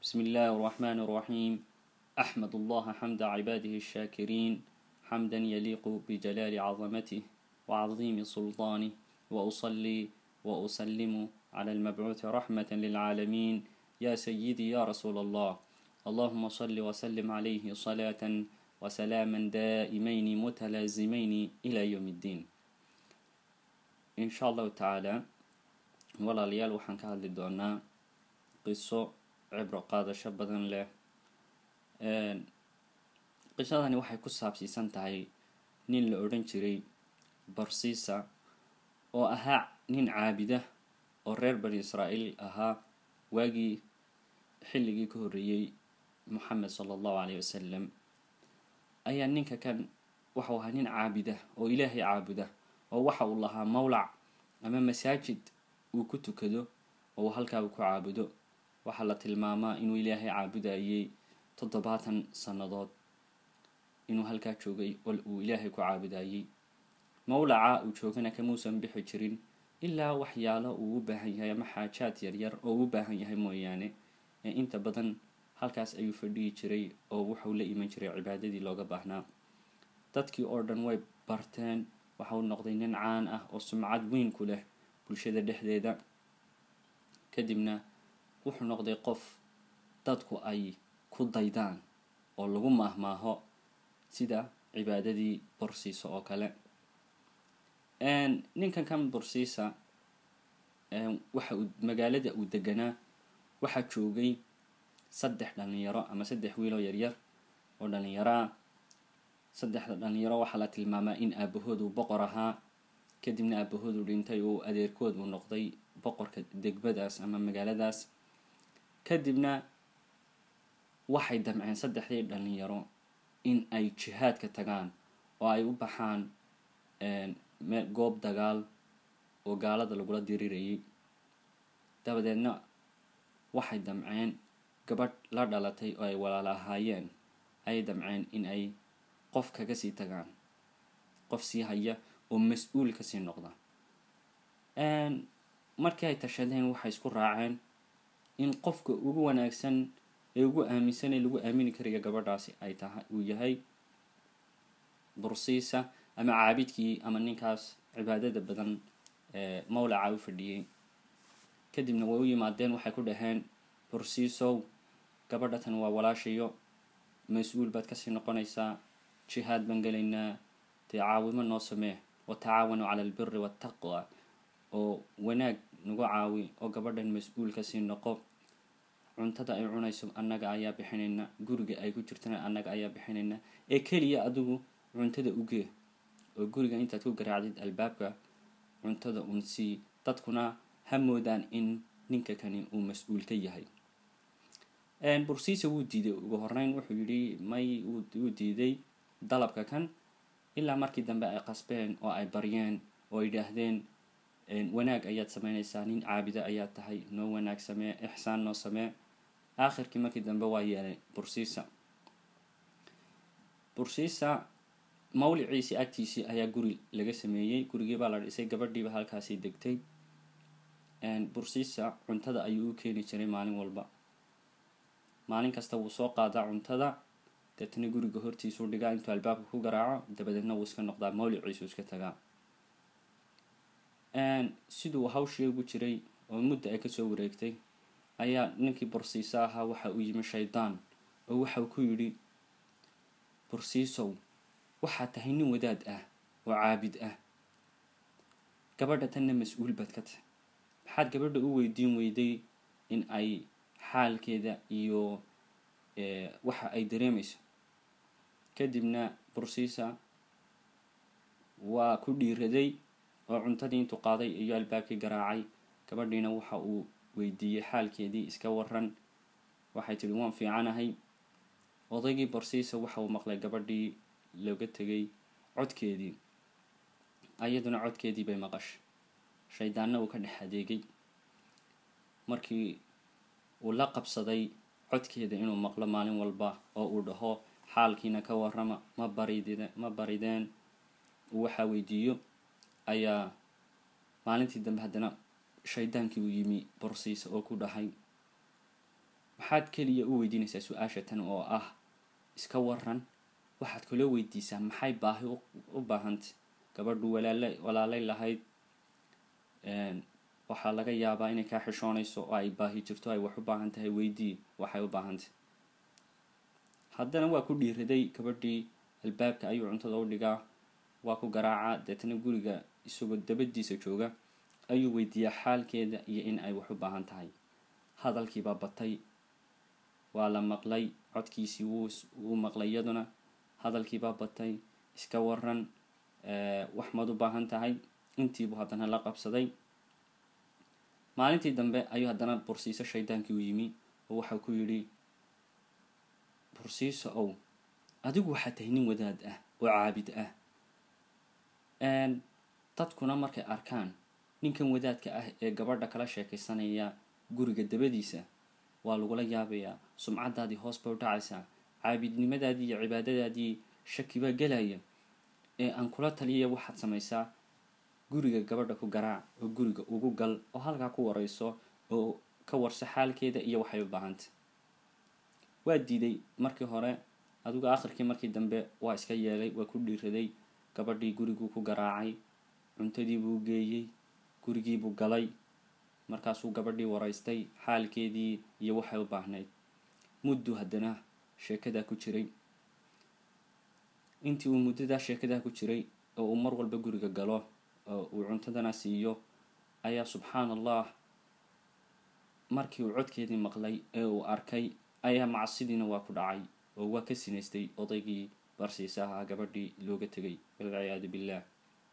بسم الله الرحمن الرحيم أحمد الله حمد عباده الشاكرين حمدا يليق بجلال عظمته وعظيم سلطانه وأصلي وأسلم على المبعوث رحمة للعالمين يا سيدي يا رسول الله اللهم صل وسلم عليه صلاة وسلاما دائمين متلازمين إلى يوم الدين إن شاء الله تعالى walaalayaal waxaan ka hadli doonaa qiso cibro qaadasho badan leh qisadani waxay ku saabsiisan tahay nin la odhan jiray barsiisa oo ahaa nin caabida oo reer bani israa'iil ahaa waagii xilligii ka horreeyey moxamed sala allahu caleyhi wasalam ayaa ninka kan waxau ahaa nin caabida oo ilaahay caabuda oo waxa uu lahaa mawlac ama masaajid uu ku tukado oo halkaa uu ku caabudo waxaa la tilmaamaa inuu ilaahay caabudayay toddobaatan sannadood inuu halkaa joogay oo uu ilaahay ku caabudayay mawlaca uu joogana kamuusan bixi jirin ilaa waxyaalo uu u baahan yahay ama xaajaad yaryar oo u baahan yahay mooyaane ee inta badan halkaas ayuu fadhiyi jiray oo wuxuu la iman jiray cibaadadii looga baahnaa dadkii oo dhan way barteen waxauu noqday nin caan ah oo sumcad weyn ku leh bulshada dhexdeeda kadibna wuxuu noqday qof dadku ay ku daydaan oo lagu maahmaaho sida cibaadadii borsiisa oo kale ninkan kan borsiisa waxa uu magaalada uu deganaa waxaa joogay saddex dhalinyaro ama saddex wiiloo yaryar oo dhalinyaroa saddexda dhalinyaro waxaa la tilmaamaa in aabahood uu boqor ahaa kadibna aabahoodu dhintay oo adeerkood uu noqday boqorka degmadaas ama magaaladaas kadibna waxay damceen saddexdii dhalinyaro in ay jihaadka tagaan oo ay u baxaan meel goob dagaal oo gaalada lagula dirirayay dabadeedna waxay damceen gabadh la dhalatay oo ay walaala ahaayeen ayay damceen in ay qof kaga sii tagaan qof sii haya oo mas-uul kasii noqda markii ay tashadeen waxay isku raaceen in qofka ugu wanaagsan ee ugu aaminsan ee lagu aamini karayo gabadhaasi ay tahay uu yahay bursiisa ama caabidkii ama ninkaas cibaadada badan ee mawlaca u fadhiyey kadibna way u yimaadeen waxay ku dhaheen bursiisow gabadha tan waa walaashayo mas-uul baad kasii noqonaysaa jihaad baan gelaynaa dee caawimo noo samee watacaawanuu cala albiri waataqwa oo wanaag nagu caawi oo gabadhan mas-uul kasii noqo cuntada ay cunayso annaga ayaa bixinayna guriga ay ku jirtana annaga ayaa bixinayna ee keliya adigu cuntada ugee oo guriga intaad ku garaacdid albaabka cuntada uun sii dadkuna ha moodaan in ninka kani uu mas-uul ka yahay bursiisa wuu diiday ugu horeyn wuxuu yidhi may wuu diiday dalabka kan ilaa markii dambe ay qasbeen oo ay baryeen oo ay yidhaahdeen wanaag ayaad sameynaysaa nin caabida ayaad tahay noo wanaag samee ixsaan noo samee aakhirkii markii dambe waa yeelay bursiisa bursiisa mawliciisii agtiisii ayaa guri laga sameeyey gurigii baa la dhisay gabadhiiba halkaasii degtay bursiisa cuntada ayuu u keeni jiray maalin walba maalin kasta wuu soo qaadaa cuntada deetna guriga hortiisuu dhigaa intuu albaabka ku garaaco dabadeedna wuu iska noqdaa mawliciisu iska tagaa siduu hawshii ugu jiray oo mudda ay kasoo wareegtay ayaa ninkii bursiisa ahaa waxa uu yimi shaydaan oo waxau ku yidhi bursiisow waxaad tahay nin wadaad ah oo caabid ah gabadha tanna mas-uul baad ka tahay maxaad gabadha u weydiin weyday in ay xaalkeeda iyo waxa ay dareemayso kadibna bursiisa waa ku dhiiraday oo cuntadii intuu qaaday iyo albaabkii garaacay gabadhiina waxa uu weydiiyey xaalkeedii iska waran waxay tidhi waan fiicanahay odaygii bursiisa waxa uu maqlay gabadhii looga tegay codkeedii iyaduna codkeedii bay maqashay shaydaanna uu ka dhex adeegay markii uu la qabsaday codkeeda inuu maqlo maalin walba oo uu dhaho xaalkiina ka warama ma barid ma barideen uu waxaa weydiiyo ayaa maalintii dambe haddana shaydaankii uu yimi borsiisa oo ku dhahay maxaad keliya u weydiinaysaa su-aasha tan oo ah iska waran waxaad kaloo weydiisaa maxay baahi u baahantay gabadhu walaala walaalay lahayd waxaa laga yaabaa inay kaa xishoonayso oo ay baahi jirto ay wax u baahan tahay weydii waxay u baahantay haddana waa ku dhiiraday gabadhii albaabka ayuu cuntada u dhigaa waa ku garaacaa deetana guriga isagoo dabadiisa jooga ayuu weydiiyaa xaalkeeda iyo in ay wax u baahan tahay hadalkiibaa batay waa la maqlay codkiisii wuu maqlay iyaduna hadalkiibaa batay iska waran wax maad u baahan tahay intiibuu haddana la qabsaday maalintii dambe ayuu haddana bursiiso shaydaankii u yimi oo waxau ku yidhi bursiiso ow adigu waxaa tahay nin wadaad ah oo caabid ah dadkuna markay arkaan ninkan wadaadka ah ee gabadha kala sheekaysanaya guriga dabadiisa waa lagula yaabayaa sumcadaadii hoos bay u dhacaysaa caabidnimadaadii iyo cibaadadaadii shaki baa gelaya ee aan kula taliya waxaad samaysaa guriga gabadha ku garaac oo guriga ugu gal oo halkaa ku wareyso oo ka warso xaalkeeda iyo waxay u baahantay waa diiday markii hore adigu akhirkii markii dambe waa iska yeelay waa ku dhiiraday gabadhii guriguu ku garaacay cuntadiibuu geeyey gurigiibuu galay markaasuu gabadhii wareystay xaalkeedii iyo waxay u baahnayd muddu haddana sheekadaa ku jiray intii uu muddadaa sheekadaa ku jiray oo uu mar walba guriga galo oo uu cuntadana siiyo ayaa subxaan allah markii uu codkeedii maqlay ee uu arkay ayaa macsidiina waa ku dhacay oo waa ka sinaystay odaygii barsiisa ahaa gabadhii looga tegay walciyaadu billaah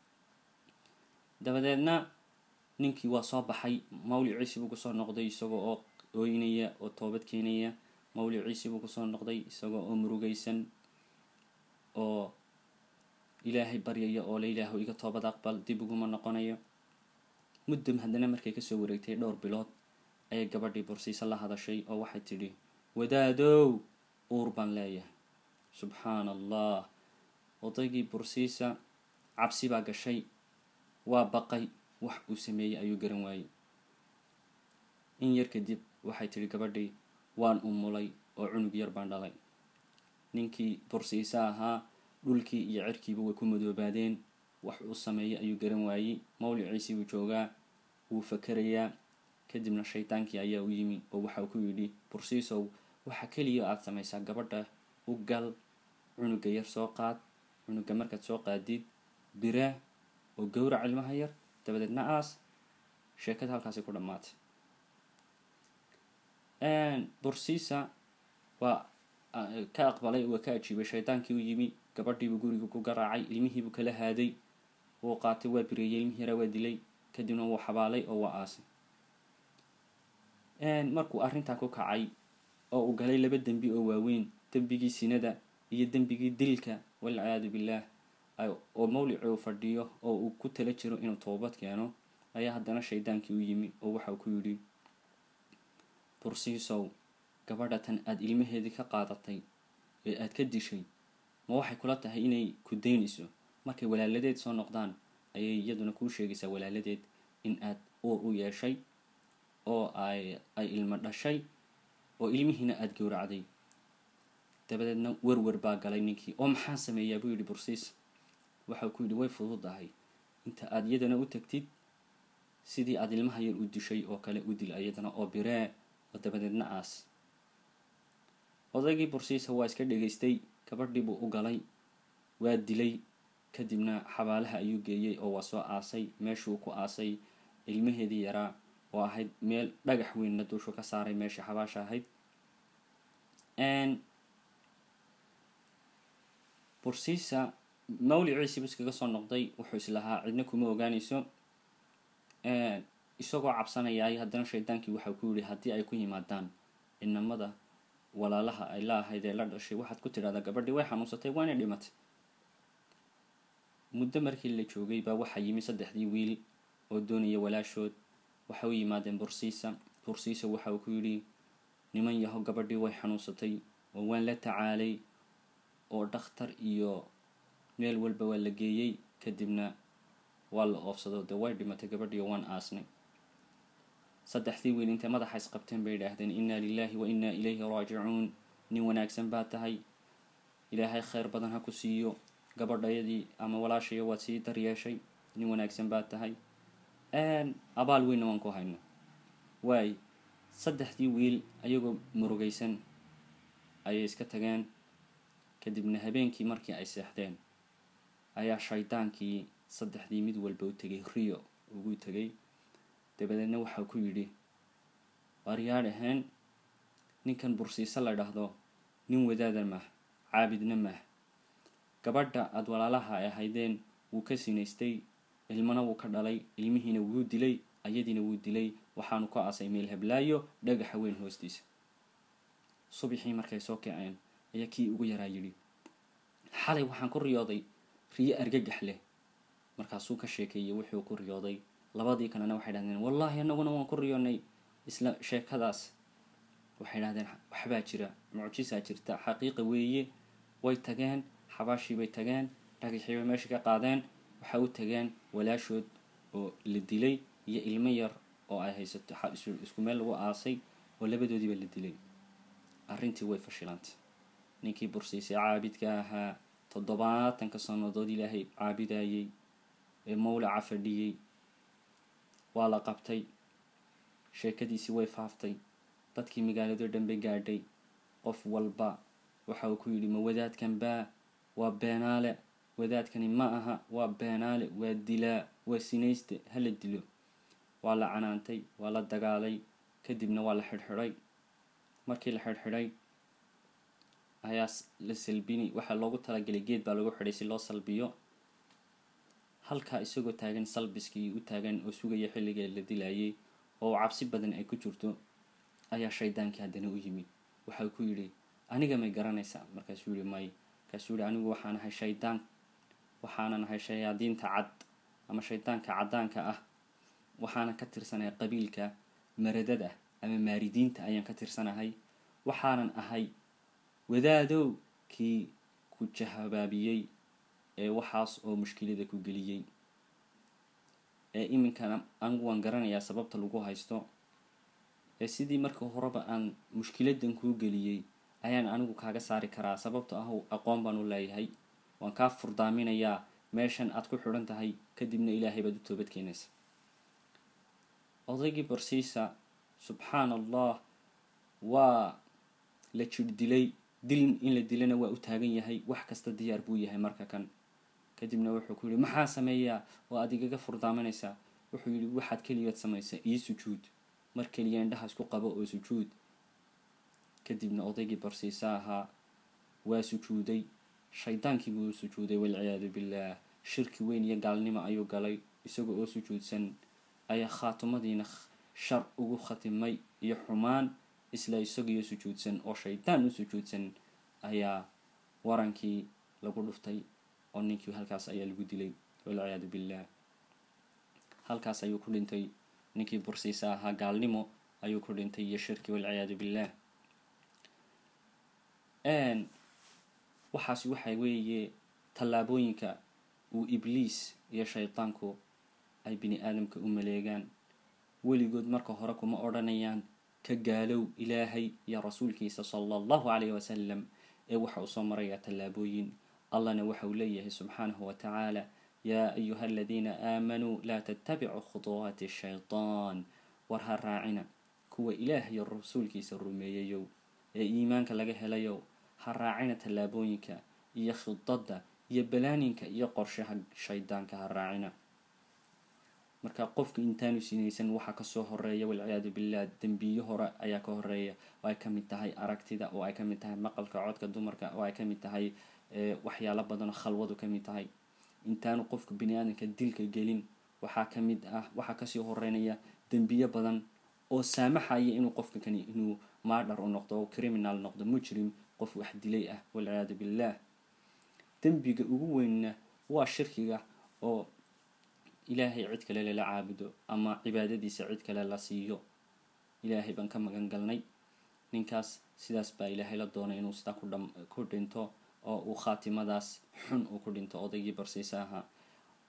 dabadeedna ninkii waa soo baxay mawliciisii buu kusoo noqday isagoo oo ooynaya oo toobad keenaya mawliciisii buu kusoo noqday isagoo oo murugaysan oo ilaahay baryaya oo la ilaahu iga toobad aqbal dib uguma noqonayo muddam haddana markay kasoo wareegtay dhowr bilood ayay gabadhii bursiisa la hadashay oo waxay tidhi wadaadow uur baan leeyahay subxaana allah odaygii bursiisa cabsi baa gashay waa baqay wax uu sameeyey ayuu garan waayey in yar kadib waxay tidhi gabadhii waan umulay oo cunug yar baan dhalay ninkii bursiisa ahaa dhulkii iyo cirkiiba way ku madoobaadeen wax uu sameeyey ayuu garan waayey mawliciisii buu joogaa wuu fakerayaa kadibna shaydaankii ayaa u yimi oo waxau ku yidhi bursiisow waxa keliya aada samaysaa gabadha u gal cunuga yar soo qaad cunuga markaad soo qaadid biraa oo gowrac ilmaha yar dabadeedna aas sheekada halkaasi ku dhammaatay bursiisa waa ka aqbalay waa ka ajiibay shaydaankii u yimi gabadhiibuu guriga ku garaacay ilmihiibuu kala haaday wuu qaatay waa bireeyey ilmihii yaraa waa dilay kadibna wuu xabaalay oo waa aasay markuu arrintaa ku kacay oo uu galay laba dembi oo waaweyn dembigii sinada iyo dembigii dilka walciyaadu billaah oo mawlici uu fadhiyo oo uu ku tala jiro inuu toobad keeno ayaa haddana shaydaankii u yimi oo waxau ku yidhi bursiisow gabadha tan aada ilmaheedii ka qaadatay ee aada ka dishay ma waxay kula tahay inay ku daynayso markay walaaladeed soo noqdaan ayay iyaduna kuu sheegaysaa walaaladeed in aad uur u yeeshay oo ay ay ilmo dhashay oo ilmihiina aada gowracday dabadeedna werwer baa galay ninkii oo maxaan sameeyaa buu yidhi bursiis waxau ku yidhi way fududahay inta aada iyadana u tagtid sidii aada ilmaha yar u dishay oo kale u dil iyadana oo biree oo dabadeedna aas odaygii bursiisa waa iska dhegaystay gabadhii buu u galay waa dilay kadibna xabaalaha ayuu geeyey oo waa soo aasay meeshuu ku aasay ilmaheedii yaraa oo ahayd meel dhagax weynna duushu ka saaray meeshii xabaasha ahayd bursiisa mawliciisiibu iskaga soo noqday wuxuu islahaa cidna kuma ogaanayso isagoo cabsanayaay haddana shaydaankii waxau ku yidhi haddii ay ku yimaadaan inamada walaalaha ay la ahayd ee la dhashay waxaad ku tidhahdaa gabadhii way xanuunsatay waana dhimatay muddo markii la joogay baa waxaa yimi saddexdii wiil oo doonaya walaashood waxay u yimaadeen bursiisa bursiisa waxa uu ku yidhi niman yaho gabadhii way xanuunsatay oo waan la tacaalay oo dhakhtar iyo meel walba waa la geeyey kadibna waa la oofsado dee way dhimatay gabadhii oo waan aasnay saddexdii wiil intay madaxa isqabteen bay idhaahdeen innaa lilaahi wa innaa ilayhi raajicuun nin wanaagsan baa tahay ilaahay khayr badan ha ku siiyo gabadhayadii ama walaashaya waad sii daryeeshay nin wanaagsan baa tahay abaal weynna waan ku hayno waay saddexdii wiil ayagoo murugaysan ayay iska tageen kadibna habeenkii markii ay seexdeen ayaa shaydaankii saddexdii mid walba u tegay rio ugu tegay dabadeedna waxaa ku yidhi waaryaad ahayn ninkan bursiise la dhahdo nin wadaada mah caabidna mah gabadha aada walaalaha ay ahaydeen wuu ka sinaystay ilmana wuu ka dhalay ilmihiina wuu dilay ayadiina wuu dilay waxaanu ka aasay meel hablaayo dhagaxa weyn hoostiisa subaxii markay soo kaceen ayaa kii ugu yaraa yidhi xalay waxaan ku riyooday riyo argagax leh markaasuu ka sheekeeyey wuxuu ku riyooday labadii kalena waxay dhahdeen wallaahi anaguna waan ku riyoonay isla sheekadaas waxay dhahdeen waxbaa jira mucjisaa jirta xaqiiqa weeye way tageen xabaashii bay tageen dhagaxii bay meesha ka qaadeen waxay u tageen walaashood oo la dilay iyo ilmo yar oo ay haysato isku meel lagu aasay oo labadoodiiba la dilay arrintii way fashilantay ninkii bursiisay caabidka ahaa toddobaatanka sannadood ilaahay caabidayay ee mawlaca fadhiyey waa la qabtay sheekadiisii way faaftay dadkii magaaladoo dhan bay gaadhay qof walba waxa uu ku yidhi ma wadaadkan baa waa beenaale wadaadkani ma aha waa beenaale waa dilaa waa sinayste hala dilo waa la canaantay waa la dagaalay kadibna waa la xidhxidhay markii la xidhxidhay ayaa la salbini waxaa loogu talagelay geed baa lagu xidhay si loo salbiyo halkaa isagoo taagan salbiskii u taagan oo sugaya xilligii la dilayay oo cabsi badan ay ku jirto ayaa shaydaankii haddana u yimid waxau ku yidhi aniga may garanaysaa markaasuu yihi may markaasuu yihi anigu waxaan ahay shaydaan waxaanan ahay shayaadiinta cad ama shaydaanka caddaanka ah waxaanan ka tirsanahay qabiilka maradada ama maaridiinta ayaan ka tirsanahay waxaanan ahay wadaadow kii ku jahabaabiyey ee waxaas oo mushkilada ku geliyey ee iminkana anigu waan garanayaa sababta lagu haysto ee sidii marka horeba aan mushkiladan kuu geliyey ayaan anigu kaaga saari karaa sababto ah aqoon baan u leeyahay waan kaa furdaaminayaa meeshan aad ku xidhan tahay kadibna ilaahay baad u toobad keenaysa odaygii barsiisa subxaan allah waa la jir dilay dil in la dilana waa u taagan yahay wax kasta diyaar buu yahay marka kan kadibna wuxuu ku yihi maxaa sameeyaa oo aad igaga furdaaminaysaa wuxuu yihi waxaad keliyaad samaysaa iyo sujuud mar keliya indhaha isku qabo oo sujuud kadibna odaygii barsiisa ahaa waa sujuuday shaydaankii buu sujuuday walciyaadu billaah shirki weyn iyo gaalnimo ayuu galay isaga oo sujuudsan ayaa khaatumadiina shar ugu khatimay iyo xumaan isla isagiyo sujuudsan oo shaydaan u sujuudsan ayaa warankii lagu dhuftay oo ninkii halkaas ayaa lagu dilay walciyaadu billaah halkaas ayuu ku dhintay ninkii bursiisa ahaa gaalnimo ayuu ku dhintay iyo shirki walciyaadu billaah waxaas waxa weeye tallaabooyinka uu ibliis iyo shaydaanku ay bini aadamka u maleegaan weligood marka hore kuma odhanayaan ka gaalow ilaahay iyo rasuulkiisa sala allahu calayhi wasalam ee waxa uu soo marayaa tallaabooyin allahna waxa uu leeyahay subxaanahu wa tacaala yaa ayuha aladiina aamanuu laa tattabicuu khuduwaati shaytaan war ha raacina kuwa ilaah iyo rasuulkiisa rumeeyayow ee iimaanka laga helayow ha raacina tallaabooyinka iyo khidadda iyo balaaninka iyo qorshaha shaydaanka ha raacina marka qofku intaanu sinaysan waxaa kasoo horeeya walciyaadu billah dembiyo hore ayaa ka horeeya oo ay kamid tahay aragtida oo ay kamid tahay maqalka codka dumarka oo ay kamid tahay waxyaalo badanoo khalwadu kamid tahay intaanu qofka bini aadamka dilka gelin waxaa kamid ah waxaa kasii horeynaya dembiyo badan oo saamaxaya inuu qofka kani inuu maadhar u noqdo oo criminal noqdo mujrim qof wax dilay ah walciyaadu billah dembiga ugu weynna waa shirkiga oo ilaahay cid kale lala caabudo ama cibaadadiisa cid kale la siiyo ilaahay baan ka magan galnay ninkaas sidaas baa ilaahay la doonay inuu sidaa ku dhinto oo uu khaatimadaas xun uu ku dhinto odaygii barsiisa ahaa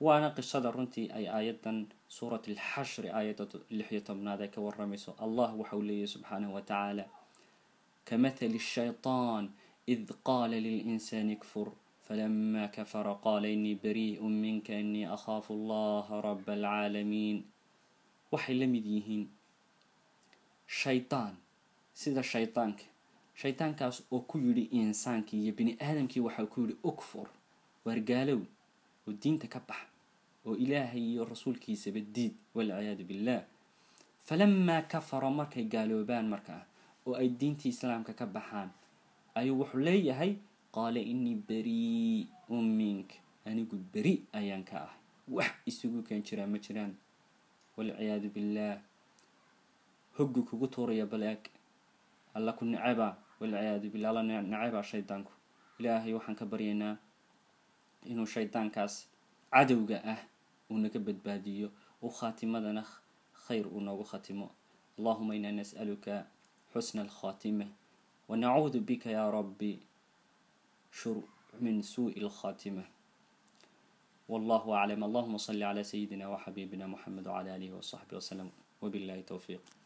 waana qisada runtii ay aayadan suurat alxashri aayadda lixiyo tobnaad ay ka waramayso allah waxa uu leeyahy subxaanahu wa tacaala kamathali shaytaan id qaala lilinsaani kfur falama kafara qaala inii barii'u minka inii akhaafu allaha raba alcaalamiin waxay la mid yihiin shaytaan sida shaytaanka shaytaankaas oo ku yidhi insaankii iyo bini aadamkii waxaa ku yidhi ukfur waargaalow oo diinta ka bax oo ilaahay iyo rasuulkiisaba diid walciyaadu billah falamaa kafara markay gaaloobaan markaa oo ay diintii islaamka ka baxaan ayuu wuxuu leeyahay qaala inii barii'un mink anigu beri ayaan ka ahay wax isugu keen jiraan ma jiraan walciyaadu billaah hoggu kugu tuuraya baleeg alla ku neceba walciyaadu billah alla neceba shaydaanku ilaahay waxaan ka baryaynaa inuu shaydaankaas cadowga ah uu naga badbaadiyo u khaatimadana khayr uu noogu khatimo allahuma inaa nas'aluka xusna alkhaatima wanacuudu bika yaa rabbi shur min suuءi alkhaatima والله أعلم اللهم صل على سيدنا وحبيبنا محمد وعلى آله وصحبه وسلم وبالله توفيق